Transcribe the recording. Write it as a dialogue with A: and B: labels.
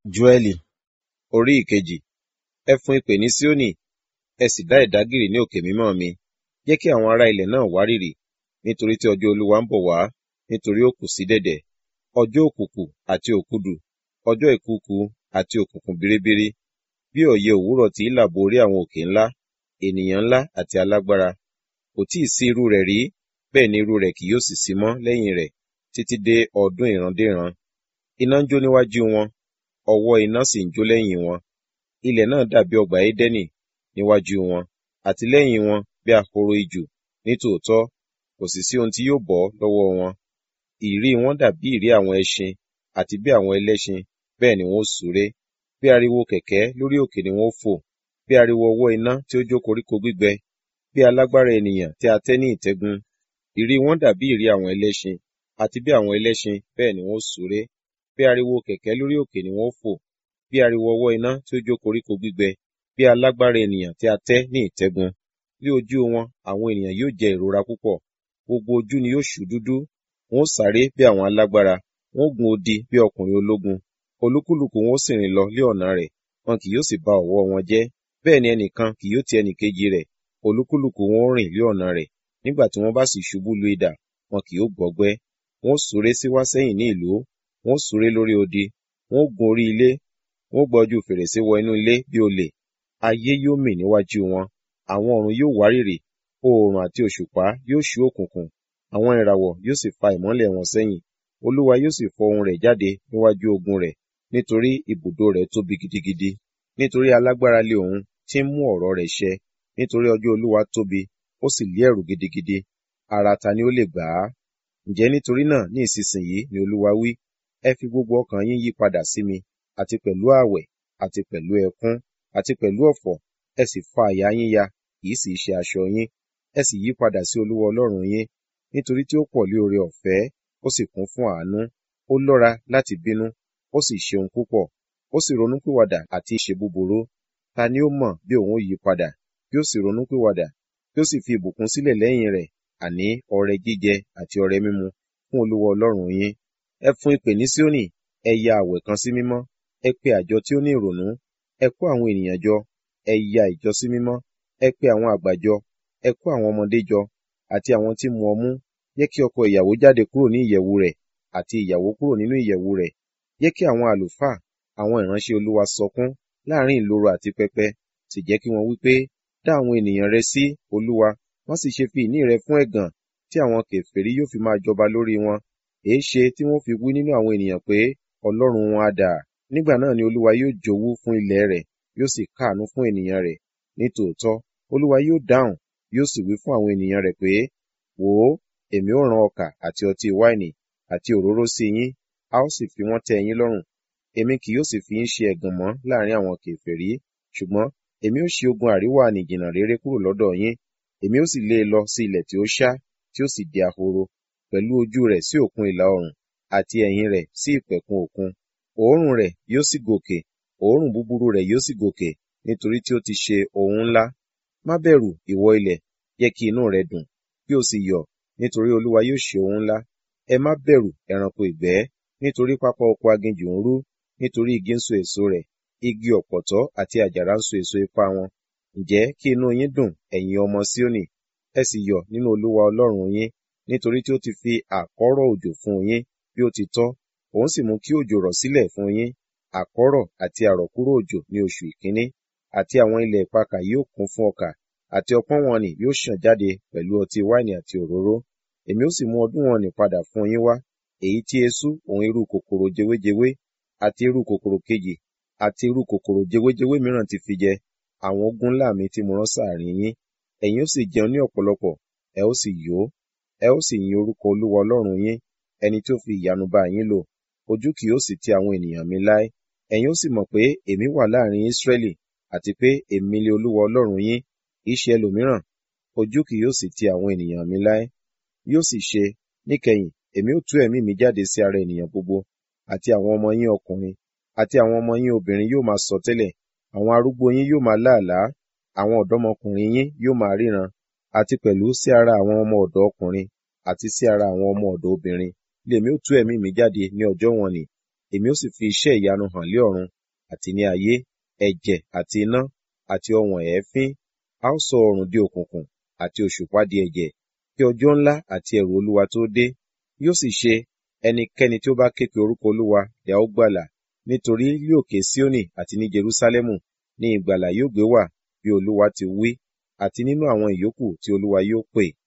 A: Jóẹ́lì orí ìkejì. Ẹ fún ìpè ní Síónì, ẹ sì dá ìdágìrì ní òkè mímọ́ mi. Jẹ́ kí àwọn ará ilẹ̀ náà wárìrì, nítorí tí ọjọ́ Olúwa ń bọ̀ wá, nítorí ó kù sí dẹ̀dẹ̀. Ọjọ́ òkùnkùn àti òkúdù, ọjọ́ ìkùùkuu àti òkùnkùn biribiri. Bí ọ̀yẹ́ òwúrọ̀ tí í là bo orí àwọn òkè ńlá, ènìyàn ńlá àti alágbára. Kò tí ì sí irú rẹ̀ rí, bẹ́ẹ̀ ni irú rẹ̀ kì yóò sì sí mọ́ lẹ́yìn rẹ̀, títí dé ọdún ìrandéran. Iná ń jó níwájú wọn, ọwọ́ iná sì ń jó lẹ́yìn wọn. Ilẹ̀ náà dàbí ọgbà Édẹ́nì níwájú wọn, àti lẹ́yìn wọn bí ahoro ijù. Nítòótọ́, kò sì sí ohun tí yóò bọ́ lọ́wọ́ wọn. Ìrí wọn dàbí ìrí àwọn ẹṣin, àti bí àwọn ẹlẹ́ṣin, bẹ́ẹ̀ ni wọn ó súré. Bí ariwo kẹ̀kẹ́ lórí òkè ni wọn ó fò, bí ariwo ọwọ́ iná tí ó jó koríko gbígbẹ, bí alágbára ènìyàn tí a tẹ́ ní ìtẹ́gun. Ìrí wọn dàbí ìrí àwọn ẹlẹ́ṣin, àti bí àwọn ẹlẹ́ṣin, bẹ́ẹ̀ ni wọn ó súré. Bí ariwo kẹ̀kẹ́ lórí òkè ni wọn ó fò, bí ariwo ọwọ́ iná tí ó jó koríko gbígbẹ, bí alágbára ènìyàn tí a tẹ́ ní ìtẹ́gun. Ní ojú wọn àwọn ènìyàn yóò jẹ ìrora púpọ̀, gbogbo ojú ni yóò ṣú dúdú. Wọn ó sáré bí àwọn alágbára, wọn ó gun odi bí ọkùnrin ológun. Olúkúlùkù wọn ó sì rìn lọ lé ọ̀nà rẹ̀, wọn kì yóò sì ba ọ̀wọ́ wọn jẹ́. Bẹ́ẹ̀ ni ẹnìkan kì yóò ti ẹnìkejì rẹ̀, olúkúlùkù wọn ó rìn lé ọ̀nà rẹ̀. Nígbà tí wọ́n bá sì ṣubú lu idà, wọn kì yóò gbọgbẹ́. Wọn ó súré síwá sẹ́yìn ní ìlú, wọn ó súré lórí odi, wọn ó gun orí ilé, wọn ó gba ojú fèrèsé wọ inú ilé bí olè. Ayé yóò mì níwájú wọn, àwọn ọ̀run yóò wárìrì, oòrùn àti òṣùpá yóò ṣú òkùnkùn, àwọn ìràwọ̀ yóò sì fa ìmọ́lẹ̀ wọn sẹ́yìn. Olúwa yóò sì fọ ohùn rẹ̀ jáde níwájú ogun rẹ̀, nítorí ibùdó rẹ̀ tóbi gidigidi. Nítorí alágbára lé òun tí ń mú ọ̀rọ̀ rẹ̀ ṣẹ. Nítorí ọjọ́ Olúwa tóbi, ó sì lé ẹ̀rù gidigidi. Ará ta ni ó lè gbà á? Ǹjẹ́ nítorí náà ní ìsinsìnyí ni Olúwa wí, ẹ fi gbogbo ọkàn yín yí padà sí mi, àti pẹ̀lú ààwẹ̀, àti pẹ̀lú ẹkún, àti pẹ̀lú ọ̀fọ̀, ẹ sì fa àyà yín ya, kì í sì í ṣe aṣọ yín. Ẹ sì yí padà sí Olúwa Ọlọ́run yín, nítorí tí ó pọ̀ lé oore ọ̀fẹ́, ó sì kún fún àánú. Ó lọ́ra láti bínú, ó sì ṣe ohun púpọ̀, ó sì ronúpìwàdà àti ṣe búburú. Ta ni ó mọ̀ bí òun ó yí padà, kí ó sì ronúpìwàdà, kí ó sì fi ìbùkún sílẹ̀ lẹ́yìn rẹ̀, àní ọrẹ jíjẹ àti ọrẹ mímu fún Olúwa Ọlọ́run yín. Ẹ fún ìpè ní Síónì, ẹ ya àwẹ̀ kan sí mímọ́, ẹ pe àjọ tí ó ní ìrònú, ẹ kó àwọn ènìyàn jọ, ẹ ya ìjọ sí mímọ́, ẹ pe àwọn àgbà jọ, ẹ kó àwọn ọmọdé jọ, àti àwọn tí mu ọmú. Jẹ́ kí ọkọ ìyàwó jáde kúrò ní ìyẹ̀wù rẹ̀, àti ìyàwó kúrò nínú ìyẹ̀wù rẹ̀. Jẹ́ kí àwọn àlùfáà, àwọn ìránṣẹ́ Olúwa sọkún láàrin ìloro àti pẹpẹ, sì jẹ́ kí wọn wí pé, dá àwọn ènìyàn rẹ sí, Olúwa, má sì ṣe fi ìní rẹ fún ẹ̀gàn, tí àwọn kèfèrí yóò fi máa jọba lórí wọn. Èéṣe tí wọ́n fi wí nínú àwọn ènìyàn pé, Ọlọ́run wọn á dà? Nígbà náà ni Olúwa yóò jowú fún ilẹ̀ rẹ̀, yóò sì káàánú fún ènìyàn rẹ̀. Nítòótọ́, Olúwa yóò dáhùn, yóò sì wí fún àwọn ènìyàn rẹ̀ pé, wò ó, èmi ó rán ọkà àti ọtí wáìnì àti òróró sí yín, a ó sì fi wọ́n tẹ́ yín lọ́rùn. Èmi kì yóò sì fi yín ṣe ẹ̀gàn mọ́ láàrin àwọn kèfèrí, ṣùgbọ́n èmi ó ṣí ogun àríwá nìjìnnà réré kúrò lọ́dọ̀ yín. Èmi ó sì lé e lọ sí ilẹ̀ tí ó ṣá, tí ó sì di ahoro, pẹ̀lú ojú rẹ̀ sí òkun ìlà oòrùn, àti ẹ̀yìn rẹ̀ sí ìpẹ̀kun òkun. Òórùn rẹ̀ yóò sì gòkè, òórùn búburú rẹ̀ yóò sì gòkè, nítorí tí ó ti ṣe ohun ńlá. Má bẹ̀rù, ìwọ ilẹ̀, jẹ́ kí inú rẹ dùn, kí o sì yọ̀, nítorí Olúwa yóò ṣe ohun ńlá. Ẹ má bẹ̀rù, ẹranko ìgbẹ́, nítorí pápá oko aginjù ń rú, nítorí igi ń so èso rẹ̀, igi ọ̀pọ̀tọ́ àti àjàrà ń so èso ipá wọn. Ǹjẹ́ kí inú yín dùn, ẹ̀yin ọmọ Síónì, ẹ sì yọ̀ nínú Olúwa Ọlọ́run yín, nítorí tí ó ti fi àkọ́rọ̀ òjò fún yín bí ó ti tọ́, òun sì mú kí òjò rọ̀ sílẹ̀ fún yín, àkọ́rọ̀ àti àrọ̀kúrò òjò ní oṣù ìkíní, àti àwọn ilẹ̀ ìpakà yóò kún fún ọkà, àti ọpọ́n wọn nì yóò ṣàn jáde pẹ̀lú ọtí wáìnì àti òróró. Èmi ó sì mú ọdún wọn nì padà fún yín wá, èyí tí eṣú òun irú kòkòrò jewéjewé, àti irú kòkòrò kejì, àti irú kòkòrò jewéjewé mìíràn ti fi jẹ, àwọn ogun ńlá mi tí mo rán sáàrin yín. Ẹ̀yin ó sì jẹun ní ọ̀pọ̀lọpọ̀, ẹ ó sì yó, ẹ ó sì yin orúkọ Olúwa Ọlọ́run yín, ẹni tí ó fi ìyanu bá yín lò. Ojú kì yóò sì ti àwọn ènìyàn mi láé. Ẹ̀yin ó sì mọ̀ pé èmi wà láàrin Ísírẹ́lì, àti pé èmi lé Olúwa Ọlọ́run yín, kì í ṣe ẹlòmíràn. Ojú kì yóò sì ti àwọn ènìyàn mi láé. Yóò sì ṣe, níkẹyìn, èmi ó tú ẹ̀mí mi jáde sí ara ènìyàn gbogbo, àti àwọn ọmọ yín ọkùnrin, àti àwọn ọmọ yín obìnrin yóò máa sọtẹ́lẹ̀, àwọn arúgbó yín yóò máa láàlá, àwọn ọ̀dọ́mọkùnrin yín yóò máa ríran, àti pẹ̀lú sí ara àwọn ọmọ ọ̀dọ̀ ọkùnrin, àti sí ara àwọn ọmọ ọ̀dọ̀ obìnrin, lèmi ó tú ẹ̀mí mi jáde ní ọjọ́ wọ̀n-ọn-nì. èmi ó sì fi iṣẹ́ ìyanu hàn lé ọ̀run àti ní ayé ẹ̀jẹ̀ àti iná àti ọ̀wọ̀n èéfín a ó sọ oòrùn di òkùnkùn àti òṣùpá di ẹ̀jẹ̀ kí ọjọ́ ńlá àti ẹ̀rù olúwa tó dé yóò sì ṣe ẹnikẹ́ni tí ó bá ké pe orúkọ olúwa ni a ó gbàlà nítorí ní òkè síónì àti ní jerúsálẹ́mù ní ìgbàlà yóò gbé wà bí olúwa ti wí àti nínú àwọn ìyókù tí olúwa yóò pè